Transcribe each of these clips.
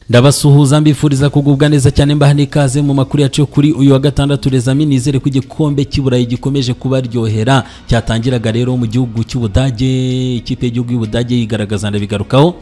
ndabasuhuza mbifuriza kugubwa neza cyane mbaha n'ikaze mu makuru yacu kuri uyu wa gatandatu rezami nizere ko igikombe cy'iburayi gikomeje kubaryohera cyatangiraga rero mu gihugu cy'ubudage ikipe y'igihugu y'ubudage yigaragaza ndabigarukaho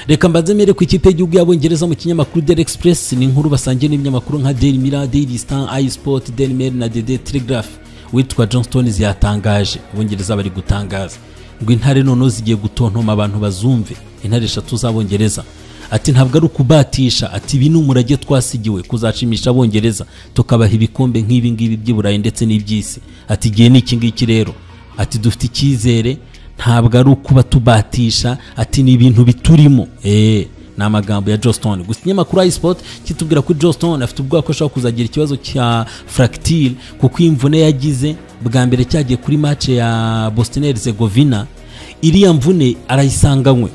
reka mbanze mere ku ikipe y'igihugu y'abongereza mu kinyamakuru Daily Express ni inkuru basangiye n'ibinyamakuru nka Daily Mirror Daily Star iSport Daily Mail na Daily Telegraph witwa Johnston ziyatangaje abongereza bari gutangaza ngo intare noneho zigiye gutontoma abantu bazumve intare eshatu z'abongereza ati ntabwo ari ukubatisha ati ibi ni umurage twasigiwe kuzacimisha abongereza tukabaha ibikombe nk'ibi ngibi by'iburayi ndetse n'iby'isi ati igihe ni iki ngiki rero ati dufite icyizere ntabwo ari ukuba tubatisha ati ni ibintu biturimo eee ni amagambo ya Johnston gusa ikinyamakuru iSport kitubwira ko Johnston afite ubwoba ko ashobora kuzagira ikibazo cya fractile kuko imvune yagize bwa mbere cyagiye kuri match ya Bosnia Herzegovina iriya mvune arayisanganywe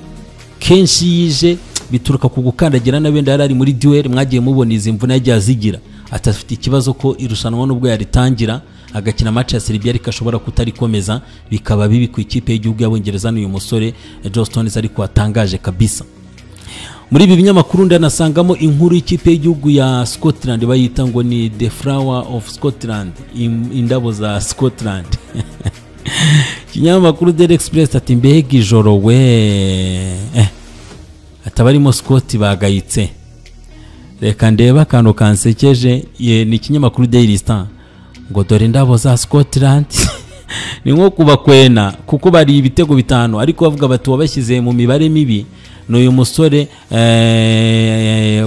kenshi yije bituruka ku gukandagira na wenda yari ari muri duel mwagiye mubona izi mvune yagiye azigira atafite ikibazo ko irushanwa n'ubwo yaritangira agakina match ya Serbia ariko ashobora kutarikomeza bikaba bibi ku ikipe y'igihugu y'abongereza n'uyu musore Johnston ariko watangaje kabisa muri ibi binyamakuru ndanasangamo inkuru y'ikipe y'igihugu ya Scotland bayita ngo ni the flower of Scotland indabo za Scotland ikinyamakuru Daily Express ati mbega ijoro we eh. atabarimo Scott bagayitse reka ndebe akantu kansekeje ni ikinyamakuru Daily Star ngo dore indabo za Scotland ni nko kubakwena kuko bari ibitego bitanu ariko bavuga bati wabashyize mu mibare mibi ni uyu musore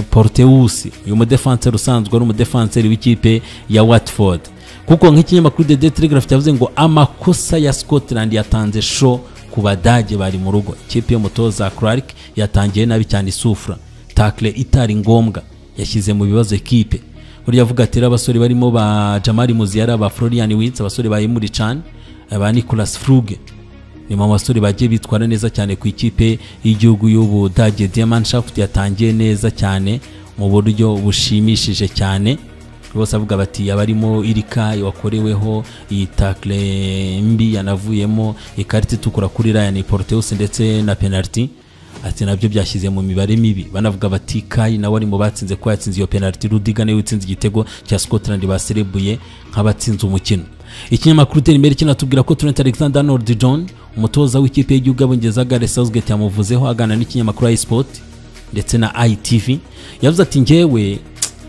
Porteus uyu mudefanseri usanzwe ari umudefanseri w'ikipe ya Watford kuko nk'ikinyamakuru The Telegraph cyavuze ngo amakosa ya Scotland yatanze show ku badage bari mu rugo ikipe y'umutoza Clark yatangiye nabi cyane isufura takle itari ngombwa yashyize mu bibazo ekipe burya avuga ati abasore barimo ba Jamari Muziara ba Florian Wirtz abasore ba Emre Can ba Nicolas Fruge ni mu basore bagiye bitwara neza cyane ku ikipe y'igihugu y'ubudage Diamannschaft yatangiye neza cyane mu buryo bushimishije cyane bose avuga bati abarimo irika wakoreweho iyi takle mbi yanavuyemo ikarita itukura kuri Ryan Porteus ndetse na penalty ati nabyo byashyize mu mibare mibi banavuga bati Kai nawe ari mu batsinze ko yatsinze iyo penalty Rudiga nawe watsinze igitego cya Scotland baserebuye nk'abatsinze umukino ikinyamakuru Terimeri kinatubwira ko Trent Alexander Arnold John umutoza w'ikipe y'igihugu y'abongereza Gareth Southgate yamuvuzeho aganira n'ikinyamakuru iSport ndetse na ITV yavuze ati njyewe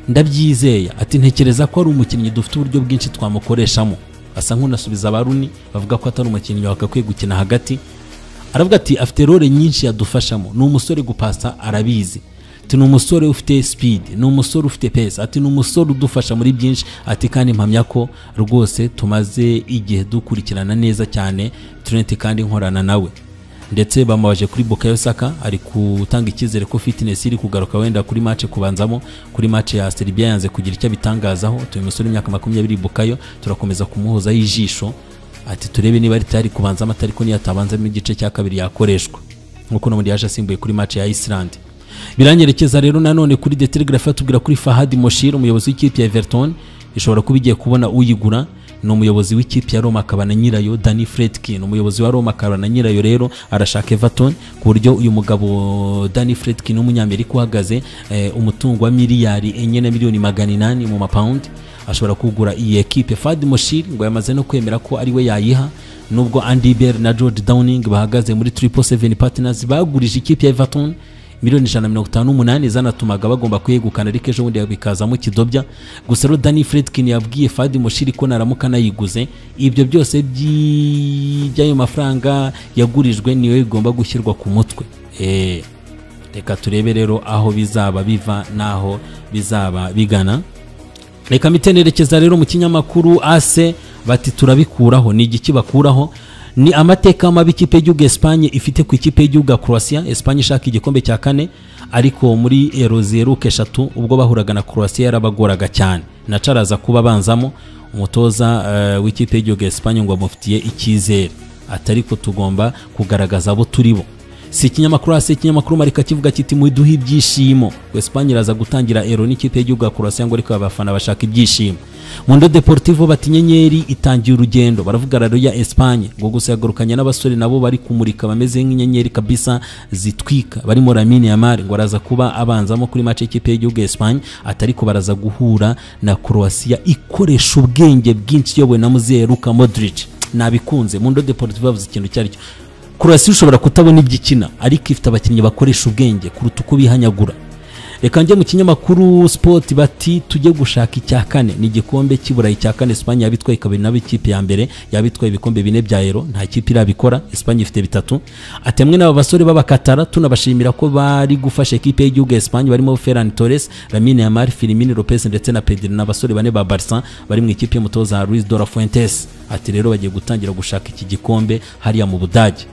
ndabyizeye ati ntekereza ko ari umukinnyi dufite uburyo bwinshi twamukoreshamo asa nk'unasubiza abaruni bavuga ko atari umukinnyi wagakwiye gukina hagati aravuga ati afite role nyinshi yadufashamo ni umusore gupasa arabizi ati ni umusore ufite speed ni umusore ufite pesa ati ni umusore udufasha muri byinshi ati kandi mpamya ko rwose tumaze igihe dukurikirana neza cyane Trent kandi nkorana nawe ndetse bamubaje kuri Bukayo Saka ari gutanga icyizere ko fitness iri kugaruka wenda kuri match kubanzamo kuri match ya Serbia yanze kugira icyo bitangazaho tuyu musore imyaka makumyabiri Bukayo turakomeza kumuhoza y'ijisho ati turebe niba ari tayari kubanzamo atari ko niyatabanzamo igice cya kabiri yakoreshwa nk'uko n'ubundi yaje asimbuye kuri match ya Iceland biranyerekeza rero nanone kuri The Telegraph atubwira kuri Fahad Moshir umuyobozi w'ikipe ya Everton ishobora kuba igiye kubona uyigura ni umuyobozi w'ikipe ya Roma akaba na nyirayo Dani Fredkin umuyobozi wa Roma akaba na nyirayo rero arashaka Everton ku buryo uyu mugabo Dani Fredkin w'umunyamerika uhagaze umutungo wa miliyari enye na miliyoni magana inani mu mapawundi ashobora kugura iyi ekipe Fadi Moshir ngo yamaze no kwemera ko ari we yayiha nubwo Andy Bell na George Downing bahagaze muri Triple Seven Partners bagurije ikipe ya Everton miliyoni ijana na mirongo itanu n'umunani zanatumaga bagomba kuyegukana ariko ejo bundi bikazamo kidobya gusa rero Danny Fredkin yabwiye Fadi Moshiri ko naramuka anayiguze ibyo byose by'ayo mafaranga yagurijwe niyo bigomba gushyirwa ku mutwe reka turebe rero aho bizaba biva n'aho bizaba bigana reka mitenerekeza rero mu kinyamakuru ase bati turabikuraho ni igiki bakuraho ni amateka mabi ikipe y'igihugu Espagne ifite ku ikipe y'igihugu ya Croatia Espagne ishaka igikombe cya kane ariko muri ero ziheruka eshatu ubwo bahuraga na Croatia yarabagoraga cyane nacaraza kuba banzamo umutoza uh, w'ikipe y'igihugu Espagne ngo amufitiye icyizere atari ko tugomba kugaragaza abo turi bo si ikinyamakuru hasi ikinyamakuru marika kivuga kiti muduhe ibyishimo Espagne iraza gutangira ero n'ikipe y'igihugu ya Croatia ngo ariko abafana bashaka ibyishimo Mundo Deportivo bati inyenyeri itangiye urugendo baravuga rero ya Espagne ngo gusa yagarukanye n'abasore nabo bari kumurika bameze nk'inyenyeri kabisa zitwika barimo Lamine Yamal ngo araza kuba abanzamo kuri match y'ikipe y'igihugu ya Espagne atari ko baraza guhura na Croatia ikoresha ubwenge bwinshi yowe na muzehe Luka Modric nabikunze Mundo Deportivo yavuze ikintu cyari cyo Croatia ushobora kutabona ibyo ikina ariko ifite abakinnyi bakoresha ubwenge kuruta uko bihanyagura reka njye mu kinyamakuru sport bati tujye gushaka icya kane ni igikombe cy'iburayi cya kane Espagne yabitwaye kabiri nabo ikipe ya mbere yabitwaye ibikombe bine bya Euro nta kipe irabikora Espagne ifite bitatu atemwe n'aba basore b'abakatara tunabashimira ko bari gufasha ikipe y'igihugu ya Espagne barimo Ferran Torres Lamine Yamal Firmino Lopez ndetse na Pedri n'abasore bane ba Barca bari mu ikipe y'umutoza Luis de la Fuentes ati rero bagiye gutangira gushaka iki gikombe hariya mu Budage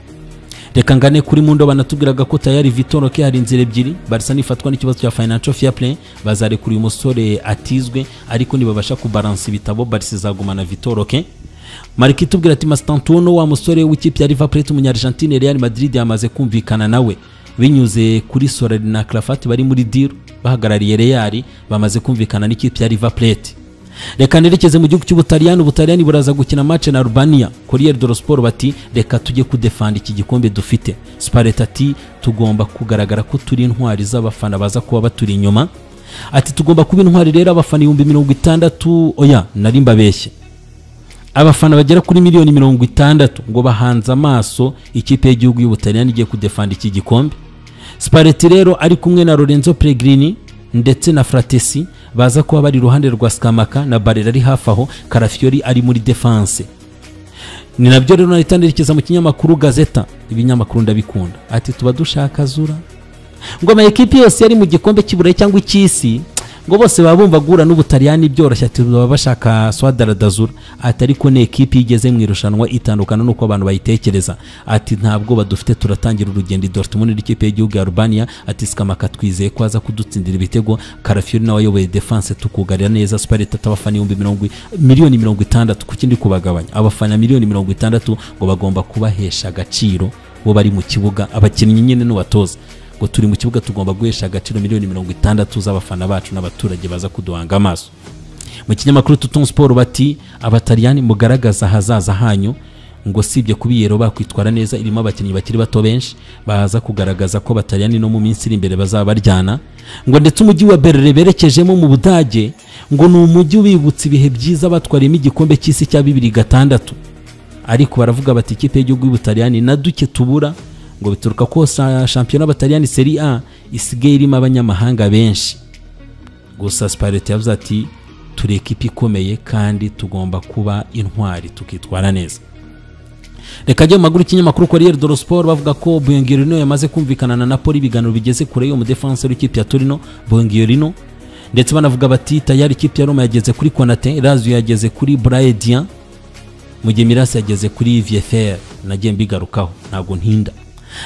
reka ngane kuri mundo banatubwiraga ko tayari vitoroke hari inzira ebyiri barisa nifatwa n'ikibazo cya financial fair play bazarekura uyu musore atizwe ariko nibabasha kubaransa ibitabo barisa izagumana vitoroke marika itubwira ati masitantuno wa musore w'ikipe ya riva plate umunyargentine real madrid yamaze kumvikana nawe binyuze kuri sorari na clafati bari muri diru bahagarariye real bamaze kumvikana n'ikipe ya riva plate reka nerekeze mu gihugu cy'ubutaliyani ubutaliyani buraza gukina match na Albania Corriere dello Sport bati reka tujye kudefanda iki gikombe dufite Spalletti ati tugomba kugaragara ko turi intwari z'abafana baza kuba baturi inyuma ati tugomba kuba intwari rero abafana ibihumbi mirongo itandatu oya nari mbabeshye abafana bagera kuri miliyoni mirongo itandatu ngo bahanze amaso ikipe y'igihugu y'ubutaliyani igiye kudefanda iki gikombe Spalletti rero ari kumwe na Lorenzo Pellegrini ndetse na fratesi baza kuba bari iruhande rwa sikamaka na barera ari hafi aho karafiyori ari muri defanse ni nabyo rero nahita nerekeza mu kinyamakuru gazeta ibinyamakuru ndabikunda ati tuba dushaka zura ngo ama ekipi yose yari mu gikombe cy'iburayi cyangwa icy'isi ngo bose baba bumva guhura n'ubutaliyani byoroshye ati baba bashaka swadaradazura ati ariko ni ekipi igeze mu irushanwa itandukana n'uko abantu bayitekereza ati nta bwoba dufite turatangira urugendo idortmund n'ikipe y'igihugu ya rubaniya ati sikamaka twizeye ko aza kudutsindira ibitego karafiyori nawe ayoboye defanse tukugarira neza spareta abafana ibihumbi mirongo miliyoni mirongo itandatu ku kindi kubagabanya abafana miliyoni mirongo itandatu ngo bagomba kubahesha agaciro bo bari mu kibuga abakinnyi nyine n'ubatoza ngo turi mu kibuga tugomba guhesha agaciro miliyoni mirongo itandatu z'abafana bacu n'abaturage baza kuduhanga amaso mu kinyamakuru tutunga siporo bati abataliyani mugaragaza ahazaza hanyu ngo usibye kubiyero bakwitwara neza irimo abakinnyi bakiri bato benshi baza kugaragaza ko abataliyani no mu minsi iri imbere bazaba baryana ngo ndetse umujyi wa berere berekejemo mu budage ngo ni umujyi ubibutsa ibihe byiza batwariyemo igikombe cy'isi cya bibiri gatandatu ariko baravuga bati ikipe y'igihugu y'ubutaliyani na duke tubura ngo bituruka ko shampiyona bataliyani seri a isigaye irimo abanyamahanga benshi gusa sipareti yavuze ati turi ekipi ikomeye kandi tugomba kuba intwari tukitwara neza reka ajya mu maguru ikinyamakuru Corriere dello Sport bavuga ko Bongorino yamaze kumvikana na Napoli ibiganiro bigeze kure y'umudefanse w'ikipe ya Torino Bongorino ndetse banavuga bati tayari ikipe ya Roma yageze kuri Konate Lazio yageze kuri Braidian mu gihe Mirasi yageze kuri VFR nagiye mbigarukaho ntabwo ntinda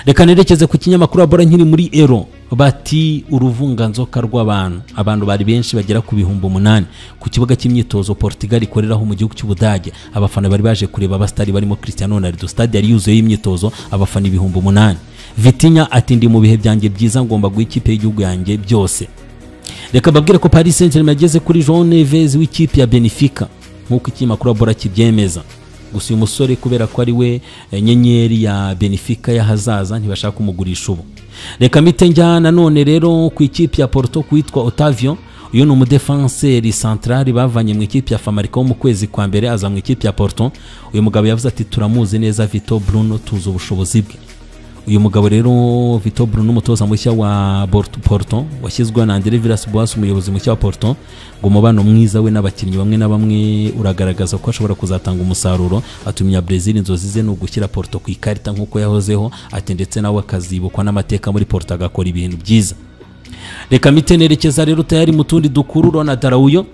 reka nerekeze ku kinyamakuru abora nkiri muri ero bati uruvunganzoka rw'abantu abantu bari benshi bagera ku bihumbi umunani ku kibuga cy'imyitozo portugal ikoreraho mu gihugu cy'ubudage abafana bari baje kureba abasitari barimo christian ronaldo stade yari yuzuye imyitozo abafana ibihumbi umunani vitinya ati ndi mu bihe byanjye byiza ngomba guha ikipe y'igihugu yanjye byose reka babwire ko paris saint germain yageze kuri jean neves w'ikipe ya benefica nk'uko ikinyamakuru abora kibyemeza gusa uyu musore kubera ko ari we nyenyeri ya benefika y'ahazaza ntibashaka kumugurisha ubu reka mite njya nanone rero ku ikipe ya porto kuwitwa otavio uyu ni umudefanseri santarari bavanye mu ikipe ya famarika wo mu kwezi kwa mbere aza mu ikipe ya porto uyu mugabo yavuze ati turamuzi neza vito bruno tuzi ubushobozi bwe uyu mugabo rero vito bruno umutoza mushya wa porto washyizweho na andre vilas boas umuyobozi mushya wa porto ngo umubano mwiza we n'abakinnyi bamwe na bamwe uragaragaza ko ashobora kuzatanga umusaruro atumya brezil inzozi ze ni ugushyira porto ku ikarita nk'uko yahozeho ati ndetse nawe akazibukwa n'amateka muri porto agakora ibintu byiza reka mitenerekeza rero tayari mu tundi dukuru rona darawuyo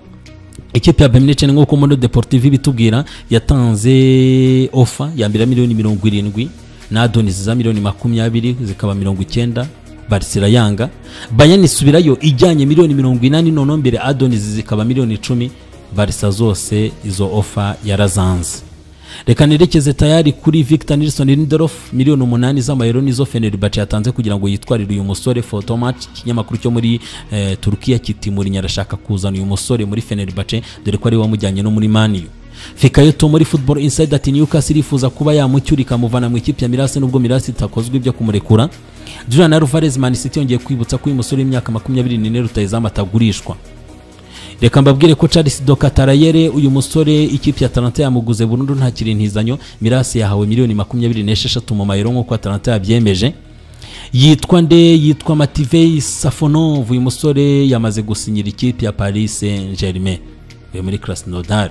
ikipe ya beminice nk'uko mondo deportive ibitubwira yatanze ofa ya mbere miliyoni mirongo irindwi n'adonisi za miliyoni makumyabiri zikaba mirongo icyenda barisira yanga bayani isubirayo ijyanye miliyoni mirongo inani noneho mbere adonisi zikaba miliyoni icumi barisa zose izo ofa yarazanze reka nerekeze tayari kuri victor nilson lindelof miliyoni umunani z'amayero nizo fenerbahce yatanze kugira ngo yitwarire uyu musore fotomatch ikinyamakuru cyo muri eh, turukiya kitimurinya arashaka kuzana uyu musore muri fenerbahce dore ko ari we wamujyanye no muri maniyu fikayoto muri football inside ati newcastle irifuza kuba yamucyura ikamuvana mu ikipe ya mirasi nubwo mirasi itakozwe ibyo kumurekura julian alvarez man city yongeye kwibutsa ko uyu musore w'imyaka makumyabiri n'ine rutayizamu atagurishwa reka mbabwire ko charles dokatarayere uyu musore ikipe ya talanta yamuguze burundu nta kirintizanyo mirasi yahawe miliyoni makumyabiri n'esheshatu mu mayero nk'uko talanta yabyemeje yitwa nde yitwa mativey safonov uyu musore yamaze gusinyira ikipe ya paris saint germain uyu muri krasnodar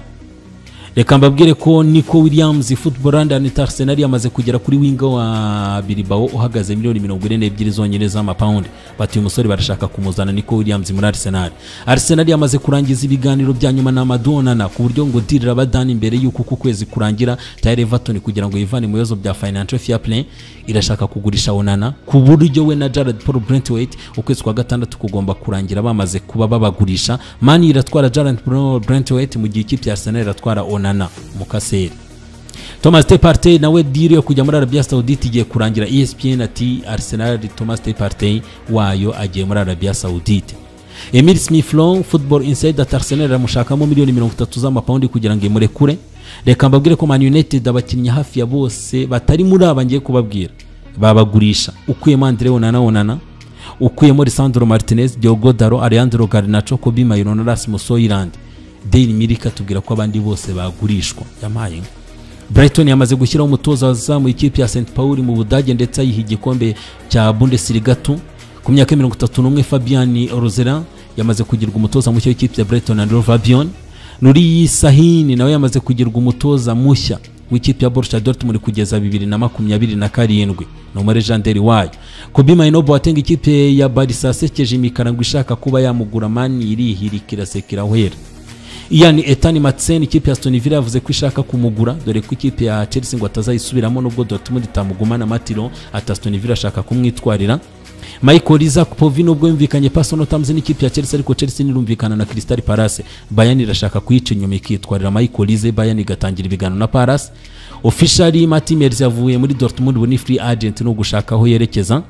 reka mbabwire ko nico williams football and anit arsenal yamaze kugera kuri winga wa bilbao uhagaze miliyoni mirongo ine n'ebyiri zonyine z'amapawundi bati uyu musore barashaka kumuzana nico williams muri arsenal arsenal yamaze kurangiza ibiganiro bya nyuma na madonana ku buryo ngo dirira badani imbere y'uko uku kwezi kurangira tayari everton kugira ngo yivane mu bibazo bya financial fair play irashaka kugurisha onana ku buryo we na jared paul brentwaite ukwezi kwa gatandatu kugomba kurangira bamaze kuba babagurisha mani iratwara jared paul brentwaite mu gihe ikipe ya arsenal iratwara onana onana mukaseri thomas teparte nawe diri yo kujya muri arabia saudite igiye kurangira espn ati arsenal thomas teparte wayo agiye muri arabia saudite emil smith long football inside ati arsenal iramushakamo miliyoni mirongo itatu z'amapawundi kugira ngo imurekure reka mbabwire ko man united abakinnyi hafi ya bose batari muri aba ngiye kubabwira babagurisha ukuyemo andre onana onana ukuyemo lisandro martinez diogo daro alejandro garnacho kobi mayiro na rasmus hoyland daily mirror ikatubwira ko abandi bose bagurishwa yampaye inka brighton yamaze gushyiraho umutoza wazamuye ikipe ya st paul mu budage ndetse ayiha igikombe cya bundesliga tu ku myaka mirongo itatu n'umwe fabian rozera yamaze kugirwa umutoza mushya w'ikipe ya brighton and Hove albion nuri sahini nawe yamaze kugirwa umutoza mushya w'ikipe ya Borussia Dortmund kugeza bibiri na makumyabiri na karindwi ni umare Jean wayo Kobe Mainoo Boateng ikipe ya Barca yasekeje imikara ngo ishaka kuba yamugura mani irihirika irasekera wera ian etani matsen ikipe ya stone villa yavuze ko ishaka kumugura dore ko ikipe ya chelsea ngo atazayisubiramo nubwo dortmund itamugumana matiro ata stone villa ashaka kumwitwarira michael isaac povi nubwo yumvikanye personal terms n'ikipe ya chelsea ariko chelsea nirumvikana na crystal palace bayan irashaka kuyica inyuma ikitwarira michael ize bayan igatangira ibiganiro na palace officially matimers yavuye muri dortmund ubu ni free agent ni ugushaka aho yerekeza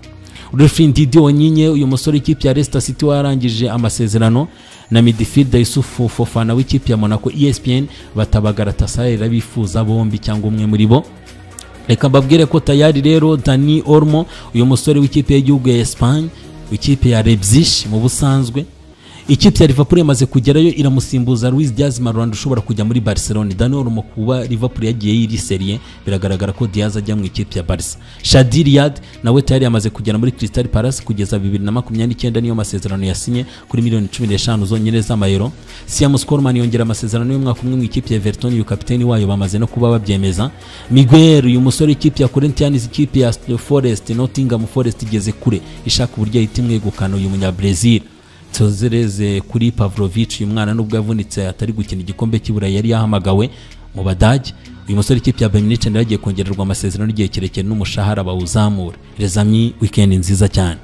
Rufin Didi Onyinye uyu musore ikipe ya Leicester City warangije amasezerano na midfielder Yusufu Fofana w'ikipe ya Monaco ESPN batabagara tasarira bifuza bombi cyangwa umwe muri bo reka mbabwire ko tayari rero Dani Olmo uyu musore w'ikipe y'igihugu ya Espagne w'ikipe ya Leipzig mu busanzwe ikipe ya Liverpool yamaze kugerayo iramusimbuza Luis Diaz Marwanda ushobora kujya muri Barcelona Dani Olmo kuba Liverpool yagiye yiri serie biragaragara ko Diaz ajya mu ikipe ya Barca Shadi Riyad nawe tayari yamaze kugera muri Crystal Palace kugeza 2029 niyo masezerano yasinye kuri miliyoni 15 zonyine z'amayero Siam Skolman yongera amasezerano y'umwaka umwe mu ikipe ya Everton uyu kapiteni wayo bamaze no kuba babyemeza Miguel uyu musore ikipe ya Corinthians ikipe ya Forest Nottingham Forest igeze kure ishaka uburyo ahita imwegukana uyu munya Brazil tuzereze kuri pavlovich uyu mwana nubwo yavunitse atari gukina igikombe cy'iburayi yari yahamagawe mu badage uyu musore ikipe ya bayinice nayo agiye kongererwa amasezerano igihe kirekire n'umushahara bawuzamura rezami wikendi nziza cyane